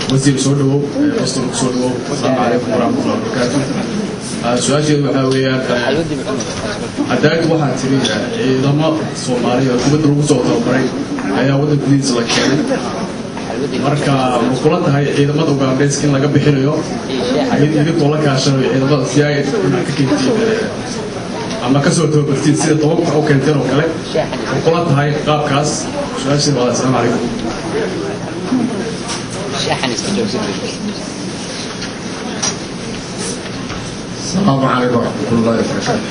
wasiir soo dhawow qastan soo dhawow asalaamu calaykum waraxmatullahi wabarakaatu su-aasheedu waxaa weeyaan cadaayad waxaa tiri ciidamo soomaaliya dibadda lagu soo tababaray ayaa waddanka gudihiisa la keenay marka ma kula tahay ciidamada ugandhayska in laga bixinayo idinkoo la kaashanayo ciidamada si ay ka keentiin ama kasoo tababartiin sida tobanka u keenteen oo kale ma kula tahay qaabkaas su-aasheedu waa asalaamu calaykum السلام عليكم ورحمة الله وبركاته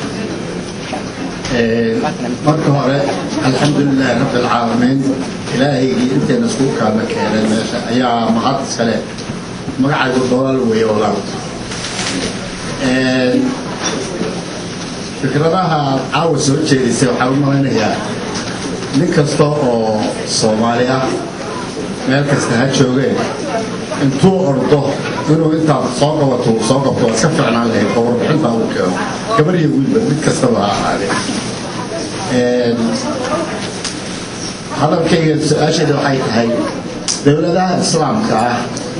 marka hore alxamdulilahi rabi alcaalamiin ilaahaygii inteena iskugu kaama keenay meesha ayaa mahad iskale magacaygu dolaal weeye walaal fikradaha caawa soo jeedisay waxaan u malaynayaa nin kasta oo soomaali ah meel kasta ha joogeen intuu ordo inuu intaa soo qabato uu soo qabto waa iska ficnaan lahayd oo warbixintaa uu keeno gabar iyo wiilba mid kastaba ha ahaadee hadalkayga su-aasheeda waxay tahay dowladaha islaamka ah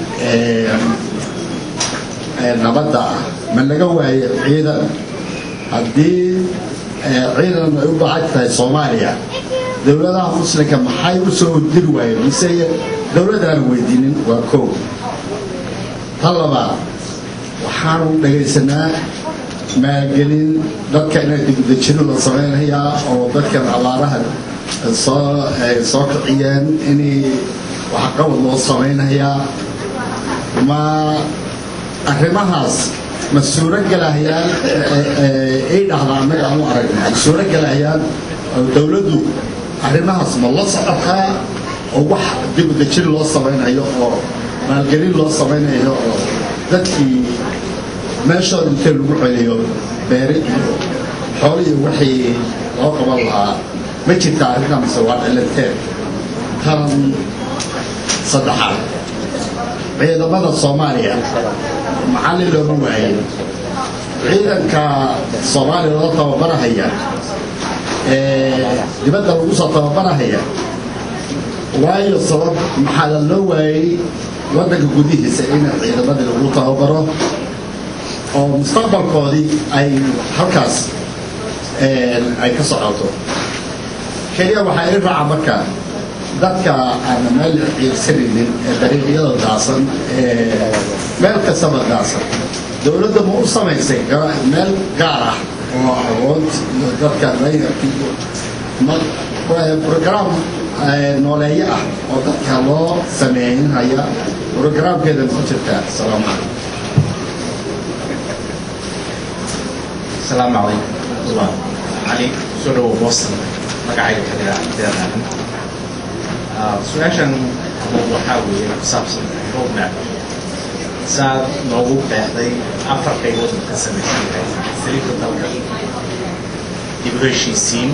ee nabadda ah ma laga waayo ciidan haddii ciidan ay u baahan tahay soomaaliya dowladaha muslimka maxay u soo diri waayeen mise dowladaan weydiinin waa koow tan labaad waxaanu dhagaysanaa maalgelin dadka inay dibudejino la samaynayaa oo dadkan abaaraha soo soo kiciyeen inay waxqabad loo samaynayaa ma arrimahaas ma suuro gelahayaan ay dhahdaa annaga aanu aragna ay suuro gelahayaan dowladdu arrimahaas ma la socotaa oo wax dibudejin loo samaynayo oo maalgelin loo samaynayo oo dadkii meeshooda intee lagu celiyo beere iyo xoolo iyo wixii loo qaban lahaa ma jirta arrintaa mise waa cilanteen tan saddexaad ciidamada soomaaliya macallin looma waayo ciidanka soomaaliya loo tababarahaya ee dibadda lagu soo tababarahaya waayo sabab maxaa loo waayey waddanka gudihiisa in ciidamadii lagu tababaro oo mustaqbalkoodii ay halkaas ay ka socoto keliya waxaa ii raaca marka dadka aan meel ciirsanaynin ee dariiqyada daasan ee meel kastaba daasan dowladda ma u samaysay meel gaar ah oo awood iyo dadka program nooleeyo ah oo dadka loo sameeynhaya programkeeda ku jirtaa asalaamu calaykum السلام عليكم ورحمة الله علي سورة وبوصل مقعي كذا كذا سؤاشن وحاوي كسابسن روب ماب ساد نوغو بحضي أفر قيبوت مقسمة سليك الدولة يبغيشي سين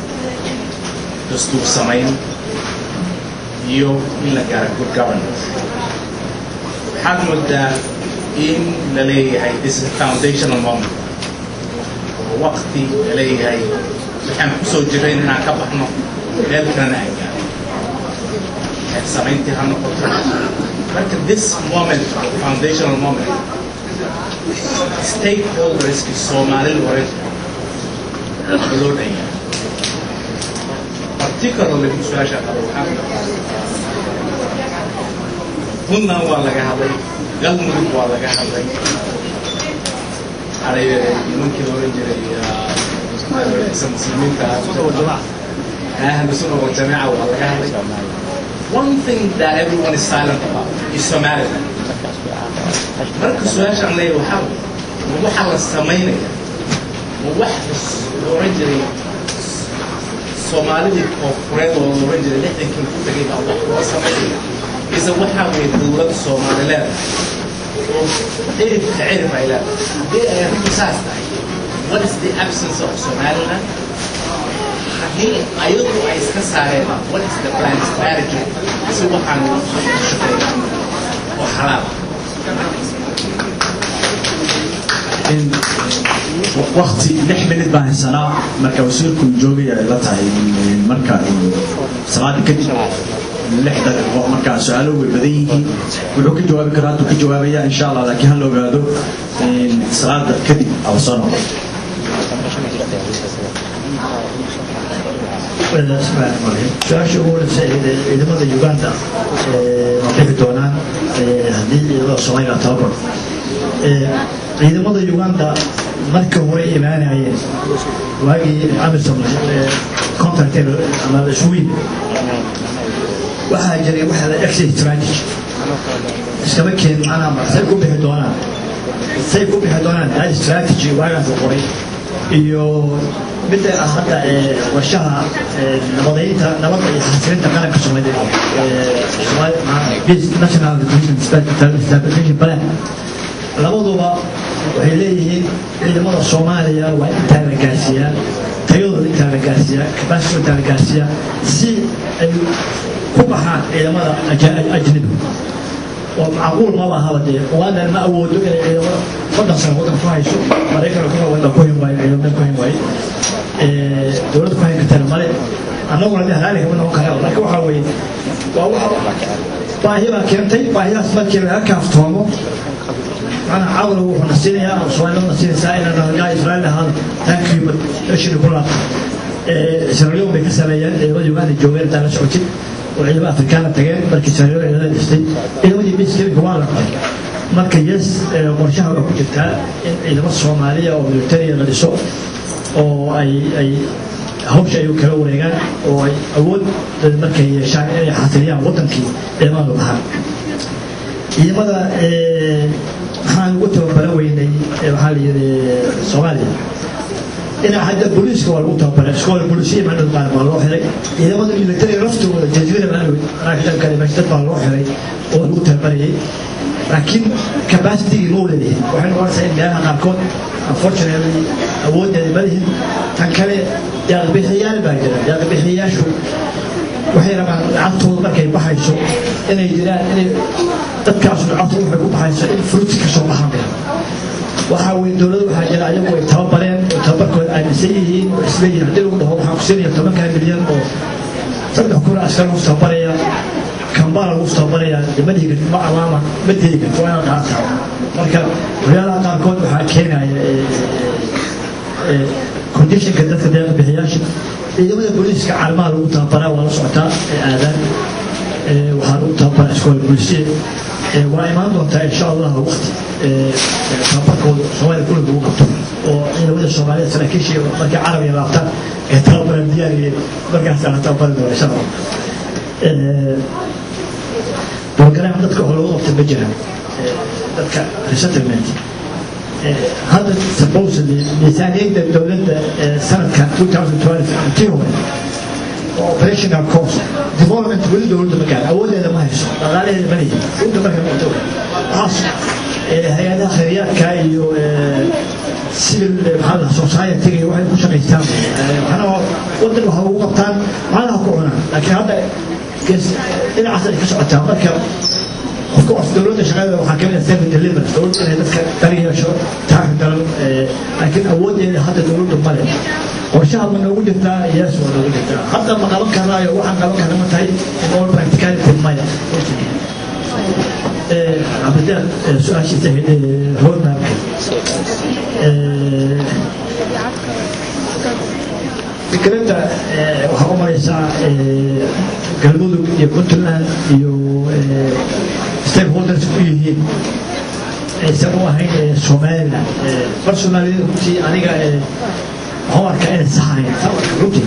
دستور سمين يو إلا قارة good governance حد مدى إن للي هاي this is a foundational moment waqti leeyahay waxaan ku soo jiray inaan ka baxno meel kalena ay gaaro samayntii ha noqoto marka this moment foundational moment stakeholderski soomaalida hore loo dhanya particularly su-aasha qaba waxaa puntland waa laga hadlay galmudug waa laga hadlay على ممكن اورنج المسلمين اهل السنه والجماعه والله One thing that everyone is silent about is Somaliland. marka su-aashaan leeyahay waxaa ma waxaa la samaynaya ma wax la oran jiray soomaalidii koonfureed oo la oran jiray lixdankii ku tagay baa wax loo samaynaya ise waxaa weeye dowladda soomaalileed عرف عرف إلى رصاص What is the absence of Somaliland? هي أيضا عايز كسارة What is the plan strategy? سوى عن وحرام waqti lix minid baan haysanaa marka wasiirku joogaya ay la tahay marka salaada kadib lix daqiiqo markaa su-aalo way badan yihiin wuxuu ka jawaabi karaa hadduu ka jawaabaya insha allah laakiin ha la ogaado salaada kadib aw soo noqo su-aasha ugu horeysa ciidamada uganda ma bixi doonaan haddii ciidamada soomaaliya tababar ciidamada uganda marka hore imaanayeen waagii amisom contract ama isugu yimid waxaa jiray waxa la exit strategy iskama keen macnaha say ku bixi doonaan say ku bixi doonaan hal strategy waagaas la qoray iyo midda ah hadda warshaha nabadeynta nabadda iyo xasilinta qaranka soomaaliyeed national stabilization plan labaduba waxay leeyihiin ciidamada soomaaliya waa intaa la gaarsiiyaa tayadooda intaa la gaarsiiyaa capacity intaa la gaarsiiyaa si ay ku baxaan ciidamada ajnabi oo macquul maba ahaba dee uganda ma awoodo inay ciidamada soddon sano waddan ku hayso maraykan kuma wadda ku hin waayo ciidamada ku hin waayo dowladda ku hayn kartana male annaguna de halaali kama noqon karaa laakiin waxaa weeye waa waxa baahi baa keentay baahidaas markii laga kaaftoomo macnaha cawla wuxuu na siinayaa ama soomaalida na siinaysaa inaan nagaa israa'iil ahaado tankiiba ashiri ku laabta israa'iil bay ka sameeyeen ciidamada uganda joogeen intaa la socotid oo ciidamada afrikaana tageen markii israa'iil ciidamada dhistay ciidamadii miskerinka waa la qabtay marka yes qorshaha waa ku jirtaa in ciidamo soomaaliya oo militariya la dhiso oo ay ay hawsha ay kala wareegaan oo ay awood markay yeeshaan inay xasiliyaan wadankii ciidamada baxaan ciidamada maxaan ugu tababaran weynay waxaa la yidhi soomaaliya dhinaca hadda booliiska waa lagu tababaray iskoola booliisiya maadhow qaar baa loo xiray ciidamada militariga laftooda jasiira maadhow raakitankale dad baa loo xiray oo lagu tababarayay laakiin capacitigii ma leedahin waxay noqonaysaa in meelaha qaarkood unfortunately awooddeeda ma lihin tan kale yaaqbixiyaal baa jira yaaqbixiyayaashu waxay rabaan lacagtooda markay baxayso inay jiraan inay dadkaasu lacagtooda waxay ku baxayso in fruti ka soo baxaan waxaa weye dowladda waxaa jira ayagu ay tababareen oo tababarkooda aaminsan yihiin oo isleeyihin haddii lagu dhaho waxaan ku siinaya tobankaa milyan oo saddex kun askar lagu tababaraya kambala lagu tababaraya ma dhihi kartid ma amaama ma dihi kartid waa inaad qaataa marka waxyaalaha qaarkood waxaa keenaya conditionka dadka deeqa bixiyaasha ciidamada booliiska caalamaha lagu tababaraa waa la socotaa ee aadaan waxaa lagu tababaraa iskoola booliisiya waa imaan doontaa insha allah waqti tababarkooda soomaaliya kulli lagu qabto oo ciidamada soomaalida saraakiisha markay carabiga laabtaan ee tababaran diyaariyeen markaas la tababari doona insha allah program dadka oo lagu qabta ma jiraan dadka resettlement hadda supposedly miisaaniyadda dowladda sanadka 2012 intii hore operational cost development weli dowladda ma gaar awoodeeda ma hayso dhaqaalaheeda ma leeyahay dhulka marka noqoto waxaas hay-adaha khayriyaadka iyo civil maxaa la society waxay ku shaqaystaan waxna wadan waxa ugu qabtaan macnaha ku cunaan laakiin hadda dhinacaas ay ka socotaa marka qofka of dowladda shaqadeeda waxaa kamid ah service delivery dowladda inay dadka tali yeesho taxi daran laakiin awoodeeda hadda dowladdu male qorshaha ma noogu jirtaa yes waa noogu jirtaa hadda ma qaban karaayo waxaan qaban karna ma tahay in all practicality maya cabdideeq su-aashiisa roadmapka fikradda waxaa u maraysaa galmudug iyo puntland iyo stakeholders ku yihiin aysan u ahayn somaliland personally runtii aniga waxaan arkaa inay saxayn runtii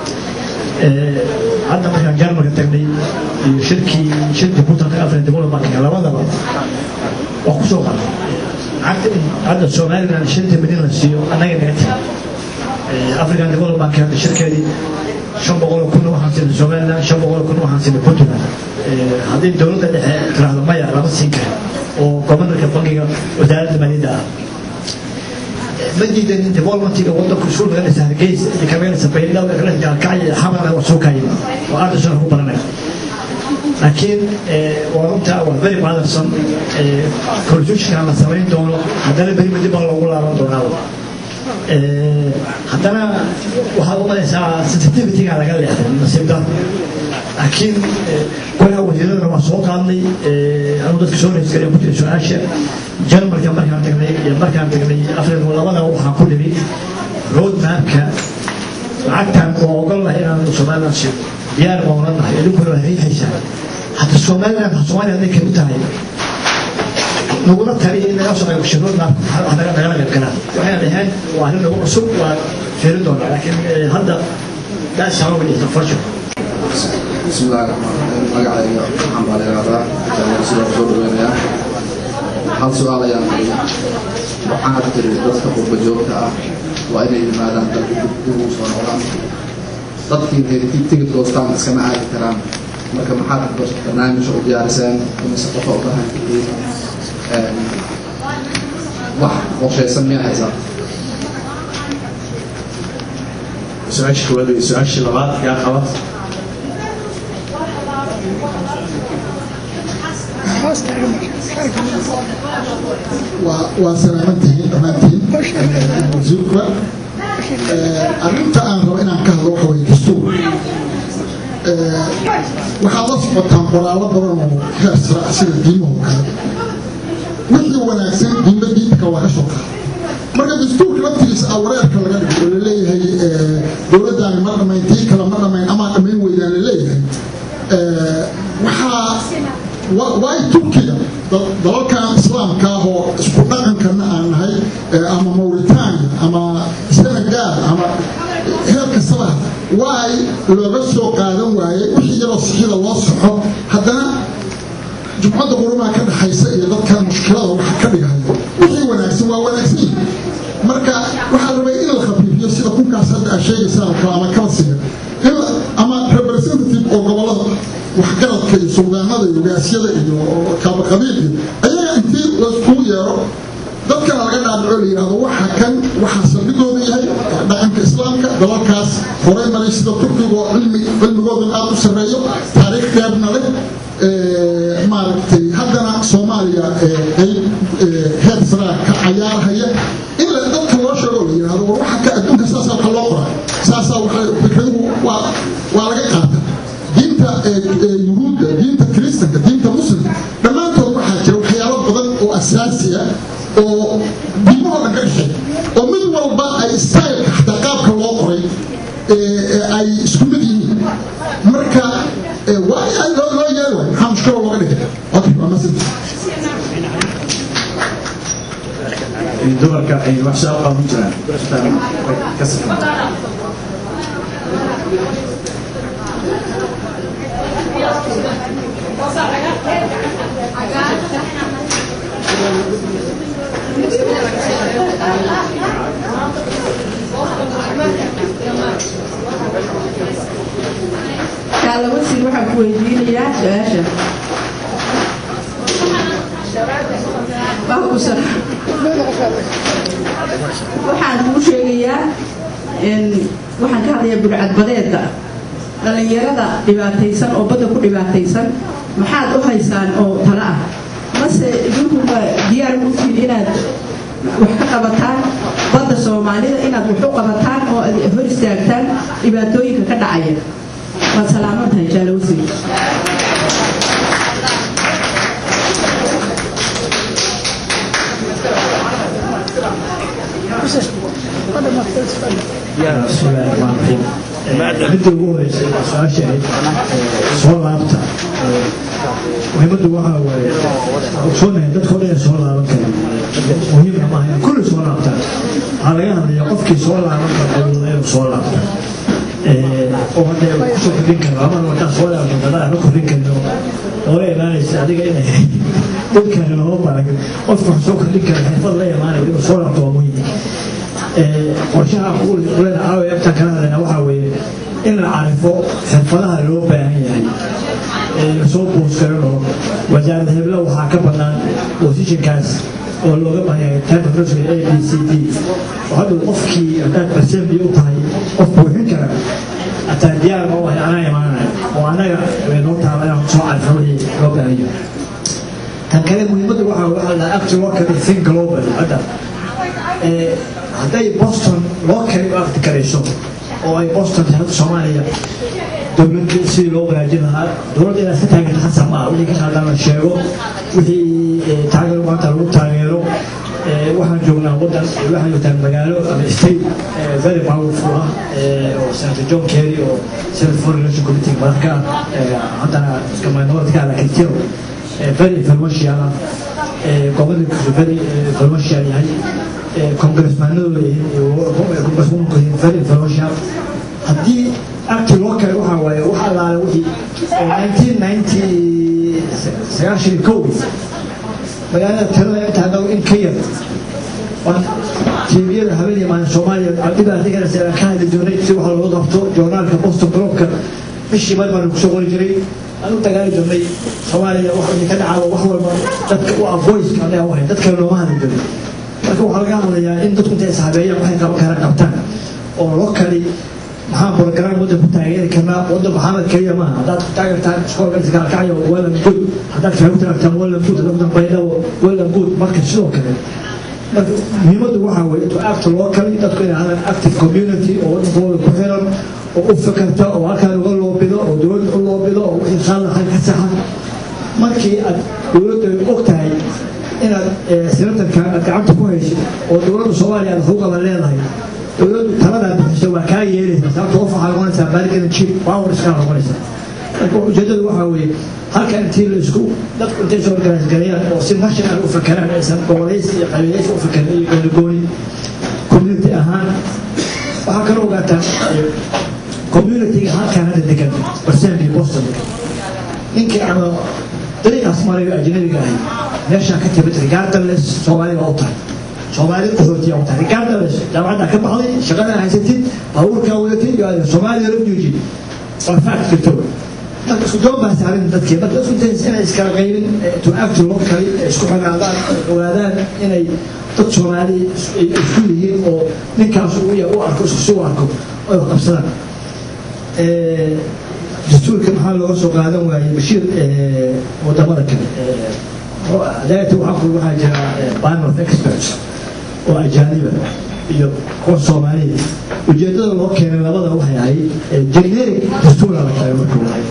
hadda markaan jarmalka tagnay iyo shirkii shirkii puntland african development labadaba waa ku soo qaday hadda somaliland shanta milyan la siiyo annaga naga tiri african development hadda shirkeedii shan boqol kun waxaan siinay somaliland shan boqol kun waxaan siinay puntland haddii dowladda dhexe tiraahdo maya lama siin kara oo gobanarka bankiga wasaaradda maaliyadda ah ma diidan developmentiga wadanku iskuul laga dhisa hargeysa iyo kabeelsa baydhabo gaalkacyo xamarna waa soo kaayima oo ardashan ku baranaya laakiin waa runta waa very bothersome constitutionka la samayn doono haddana beri dib baa loogu laaban doonaaba haddana waxaad u malaysaa sensitivityga laga leexday nasiib dar laakiin golaha wasiiradana waa soo qaadnay anu dadka soo reysgalay ku jira su-aasha jarmalka markaan tagnay iyo markaan tagnay afrika labadaba waxaan ku niri road mapka lacagtan waa ogol lahay inaan somaliland siiyo diyaar baa oran lahay idinkuna waa riixaysaa hadda somaliland soomaaliya hadday kamid tahay nagula taliya in laga shaqeeyo shirood mapka nagala qayb galaan waxay dhaheen waa arrin nagu cusub waa fiirin doonaa laakiin hadda that's how it is unfortunately بسم الله الرحمن الرحيم magacayga waxaan baa leeyadaa sidoo soo dhaweynayaa hal su-aal ayaan hayay waxaad tiri dadka qurba joogta ah waa inay yimaadaan dalka dib ugu soo noqdaan dadkii reerkii tigid goostaan iskama aadi karaan marka maxaad barnaamij u diyaariseen imise qofa u baahan tihiin wax qorshaysan miyaa haysaa su-aasha koowaad iyo su-aashii labaad yaa qaba waa salaamantihiin dhammaantiin wasiirka arrinta aan rabo inaan ka hadlo waxa weye dastuur waxaad la socotaan qoraallo badan oo heer sare ah sida diimaho kale wixii wanaagsan diinba diinka waa ka soo qaada marka dastuurka laftigiisa ah wareerka laga dhigo oo laleeyahay dowladdaani ma dhammayn tii kale ma dhammayn amaa dhammayn weydaan laleeyahay waxaa waay turkiga dalalkan islaamka ah oo isku dhaqankana aan nahay ama mauritania ama senegal ama heer kastaba waay looga soo qaadan waayey wixii yaroo sixida loo soxo haddana jumcadda qurumaha ka dhaxaysa iyo dadkan mushkilada waxa ka dhigayo wixii wanaagsan waa wanaagsan marka waxaa rabay in la khafiifiyo sida kunkaas hadda aa sheegaysaan oo kale ama kalsiga ama representative oo gobolada waxgaradka iyo suldaanada iyo ogaasyada iyo kaabaqabiilka ayaga intii layskugu yeero dadkana laga dhaadhaco la yidhahdo waxa kan waxaa saldhigooda yahay dhaqanka islaamka dalalkaas horay maray sida turkiga oo cilmigoodan aada u sarreeyo taariikh dheerna leh maaragtay haddana soomaaliya qayb heer saraa ka cayaarhaya in la dadka loo sheego la yidhahdo war waxa ka adduunka saasaa waxa loo qoraa saasaa waxa fikraduhu waa waa laga qaata diinta yuhuudda diinta kiristanka diinta muslimka dhammaantood waxaa jira waxyaalo badan oo asaasi ah oo diimahoo dhan ka dhexeey oo mid walba ay styleka xataa qaabka loo qoray ay isku mid yihiin marka waa loo yeeli waay maxaa mushkilo looga dhigay okay waa masid dumarka ay wax soo qaban jiraan ka safan kaala wasiir waxaan ku weydiinayaa su-aasha waxaan kuu sheegayaa waxaan ka hadlayaa burcadbadeeda dhallinyarada dhibaataysan oo badda ku dhibaataysan maxaad u haysaan oo tala ah mase idinkuba diyaar utiin inaad wax ka qabataan badda soomaalida inaad wax u qabataan oo ad hor istaagtaan dhibaatooyinka ka dhacaya waad salaaman tahay jaalo wasiir midda ugu horeysa su-aasha soo laabta muhiimaddu waxaa waaye ogsoonahay dadka odhan soo laaban kara muhiimna maaha in kulli soo laabtaan waxaa laga hadlaya qofkii soo laaban kara inuu soo laabta oo hadee kusoo kordhin karo ama wadaa soo laabta dadaa ma kordhin karno oola imaanaysa adiga inay dadkani loo barag qofka wax soo kordhin kara xirfad la imaanaya inuu soo laabto waa muhiim qorshaha kulena caawa agtaan kala hadlayna waxaa weeye in la carifo xirfadaha loo baahan yahay ee lasoo buuskarin oo wasaaradda heblo waxaa ka bannaan positionkaas oo looga baahan yahay typography a b c d oo hadda qofkii haddaad barsembi u tahay qof buuxin kara hataa diyaar ma wahay anaa imaanaya oo annaga way noo taala inaan soo carifo wixii loo baahan yahay tan kale muhiimadda waxaa waxaa la actual worker think global hadda hadday boston loo kale u akti karayso oo ay boston tahay soomaaliya dowladda sidii loo wanaajin lahaa dowladda inaad ka taageerta khasab ma ah wixii ka khaldaan la sheego wixii taageero maanta lagu taageero waxaan joognaa wadan waxaan joogtaa magaalo ama state very powerful ah oo senator john kerry oo senate foreign relation committee madaxka ah haddana iska minority ka laakiin tiro very influential ah gobolka very influential yahay congressmanadooda congresswomanku very influential haddii acti loo kale waxaa waaye wax allaale wixii nineteen ninety sagaashan iyo kow magaalada tirada inta hadhow in ka yar tviyada habeenii maalin soomaaliya dhibaatigana ka hadli jirnay si wax looga qabto joornaalka boston globka bishii mar baan kusoo qori jiray aan u dagaali jirnay soomaaliya wax ka dhacaaba wax walba dadka u avoiska anaga wahay dadkale looma hadli jiray marka waxaa laga hadlayaa in dadku intay ishabeeyaan waxay qaban karaan qabtaan oo loo kali maxaa program waddanku taageeri karnaa waddan maxamed keliya maaha haddaad ku taageertaan iskoolka iskaalkacyo wellan good haddaad waxay ku taageertaan wellan good haddaad dambaydhabo wellan good marka sidoo kale marka muhiimaddu waxaa weeye to act locally dadku inay hadaan active community oo waddankooda ku xiran oo u fikirta oo halkaan uga loobido oo dowladda u loobido oo wixii khalaqan ka saxa markii aad dowladda og tahay inaad senatarka aad gacanta ku haysid oo dowladda soomaaliya aad xuquuqaba leedahay dowladdu taladaa bixiso waa kaa yeelaysaa sababta qof waxaa noqonaysaa baarigana jib power iskaa noqonaysaa marka ujeedadu waxaa weeye halka intii la isku dadku intay soo organise gareeyaan oo si national u fakeraan aysan gobolaysi iyo qabiilaysi u fakerin iyo goonigooni community ahaan waxaa kaloo ogaataa communityga halkaan hadda degan barsenkii boston ninkii ama dariiqaas marayo ajnabiga ahay meeshaa ka timid regardless soomaaliga u tahay soomaali qaxootiya u tahay regardless jaamacaddaa ka baxday shaqadaa haysatid baabuurkaa wadatid iyo soomaaliya refugee waa fact jirto marka isku doon baa saarin dadkii marka isku dayis inay iskala qaybin to act locally isku xanaadaan ogaadaan inay dad soomaali isku yihiin oo ninkaas uu u arko isku si u arko ay qabsadaan dastuurka maxaa looga soo qaadan waayey bashiir wadamada kale adaayata waxaa ku waxaa jira panel of experts oo ajaaniba iyo kuwa soomaaliya ujeedada loo keenay labada waxay ahayd generic dastuura la keenay markuu ahay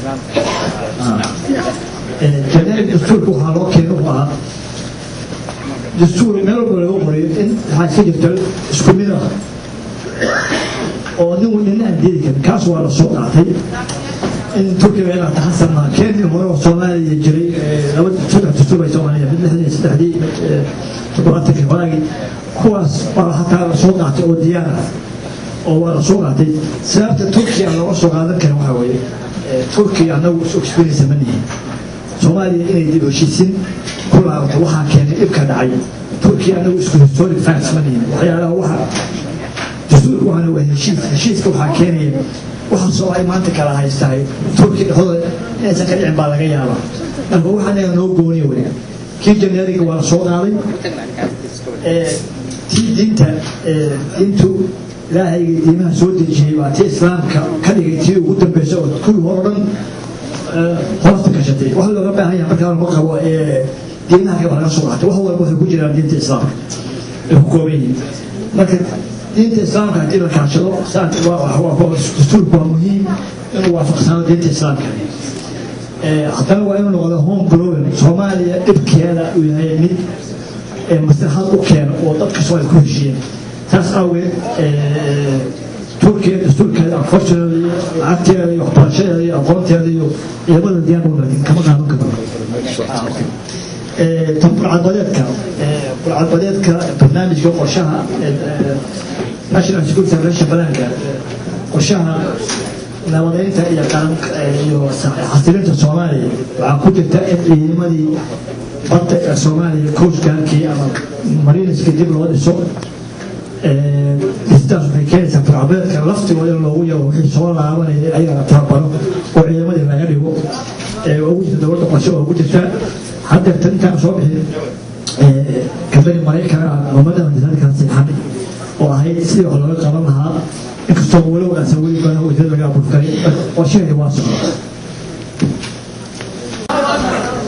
generic dastuurka waxaa loo keenay wuxuu ahaa dastuur meel walba lagu qoriyo in waxaa iska jirta isku mid ah oo nin nina aan diidi karin kaas waa la soo qaatay in turkiga inaa taxasanaa keenii hore oo soomaaliya jiray laba saddex dastuur ay soomaaliya mid lixdii saddexdii toddobaatankii horaagii kuwaas baa hataa la soo qaatay oo diyaar ah oo waa la soo qaatay sababta turkiya looga soo qaadan kara waxaa weeye turkiya annagu is experience ma nihin soomaaliya inay dib heshiisin ku laabato waxaa keenay dhibka dhacay turkiya annagu isku historic facts ma nihin waxyaalaha waxa dastuurka waxaana waa heshiis heshiiska waxaa keenaya waxaasoo ay maanta kala haystahay turki dhexdooda inaysan ka dhicin baa laga yaabaa marka waxaanaga noo gooniya wey kii janeeriga waa la soo qaaday tii diinta diintu ilaahayga diimaha soo dejiyey waa tii islaamka ka dhigay tii ugu dambeysa oo kuwii hore dhan hoosta gashatay wax looga baahan yahay markaa lama qabo diimaha kale waa laga soo qaatay wax walba waxay ku jiraan diinta islaamka ay ku kooban yihiin marka diinta islaamka haddii la kaashado dastuurku waa muhiim inuu waafaqsano diinta islaamka haddana waa inuu noqdo home growing soomaaliya dhibkeeda uu yahay mid maslaxad u keena oo dadka soomaaliya ku heshiiyeen taas awgeed turkiya dastuurkeeda unfortunately lacagteeda iyo waxbarashadeeda iyo aqoonteeda iyo ciidamada diyaar u laakiin kama qaadan karo tan burcadbadeedka burcadbadeedka barnaamijka qorshaha national security relation balaanka qorshaha nabadeynta iyo iyo xasilinta soomaaliya waxaa ku jirta in ciidamadii badda ee soomaaliya coastguardkii ama mariiniskii dib loo dhiso dhistaas waxay keenaysaa burcadbadeedka laftigooda in loogu yaro wixii soo laabanaya ayagana tababaro oo ciidamadii laga dhigo ugu jirta dowladda qorshe oo ugu jirta haddeerta intaan soo bixin kambani maraykan ah ummadda misaankan siixan oo ahayd sidii wax looga qaban lahaa inkastoo walow aansan weli badan wasiirada laga abuurkaray qorshaheedi waa socda